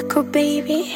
Coco baby.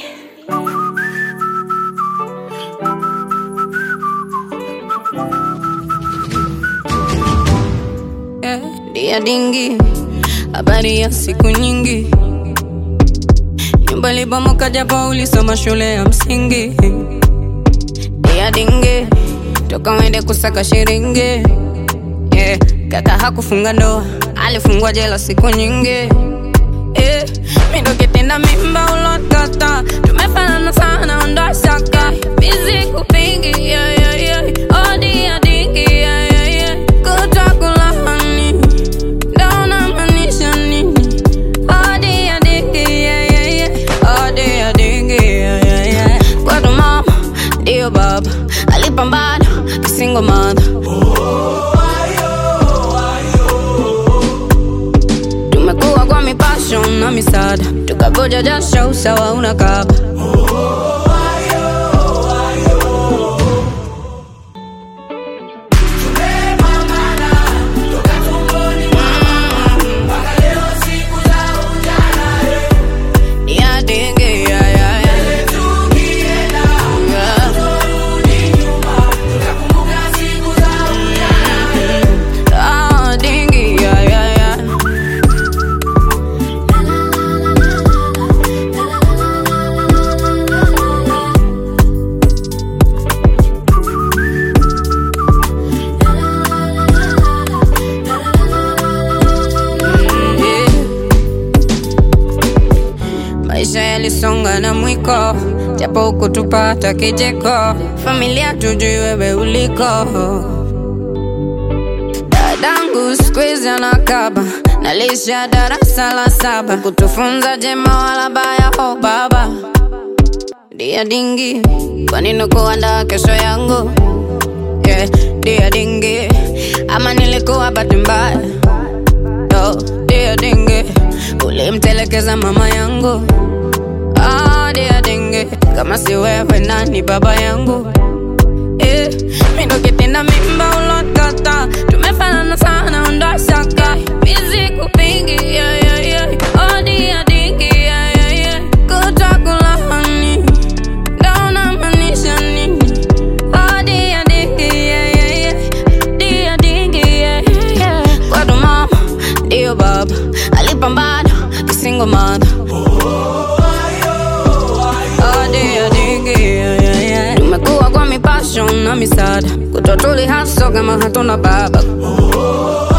Yeah, dia dingi, habari ya siku nyingi. Nyumba ilibomoka japo ulisoma shule ya msingi. Dia dingi, toka wende kusaka shiringi. Yeah, kaka hakufunga ndoa, alifungwa jela siku nyingi. Eh, mi ndo kitenda mimba ulotata, tumefanana sana, ondoa shaka. Busy kupingi, yeah, yeah, yeah. Oh, dia dingi, yeah, yeah, yeah. Kutwa kulahani, ndo unamaanisha nini? Oh, dia dingi, yeah, yeah, yeah. Oh, dia dingi, yeah, yeah, yeah. Kwetu mama, ndio baba, alipambana kisingo mother. Tumekuwa kwa mipasho na misaada, tukavuja jasho usawa unakaba. Ya dingi, ya, ya, ya. Ya. Ah, dingi, ya, ya, ya. Yeah. Maisha yalisonga na mwiko, japo hukutupata kijeko. Familia tujui wewe uliko. Dadangu siku hizi anakaba, nalisha darasa la saba, kutufunza jema wala baya. Oh baba, dia dingi, kwa nini kuandaa kesho yangu? Yeah, dia dingi, ama nilikuwa bahati mbaya? Oh, dia dingi, ulimtelekeza mama yangu. Ah, dia dingi, kama si wewe nani baba yangu? Eh, mi ndo kitenda mimba ulotata, tumefanana sana, ondoa shaka. Busy kupingi, yeah, yeah, yeah. Oh, dia dingi, yeah, yeah, yeah. Kutwa kulahani, ndo unamaanisha nini? Oh, dia dingi, yeah, yeah, yeah. Dia dingi, yeah, yeah, yeah. Kwetu mama, ndio baba, alipambana kisingo mother. Oh, dia dingi, yeah, yeah, yeah. Tumekuwa kwa mipasho na misaada, kutwa tuli haso kama hatuna baba.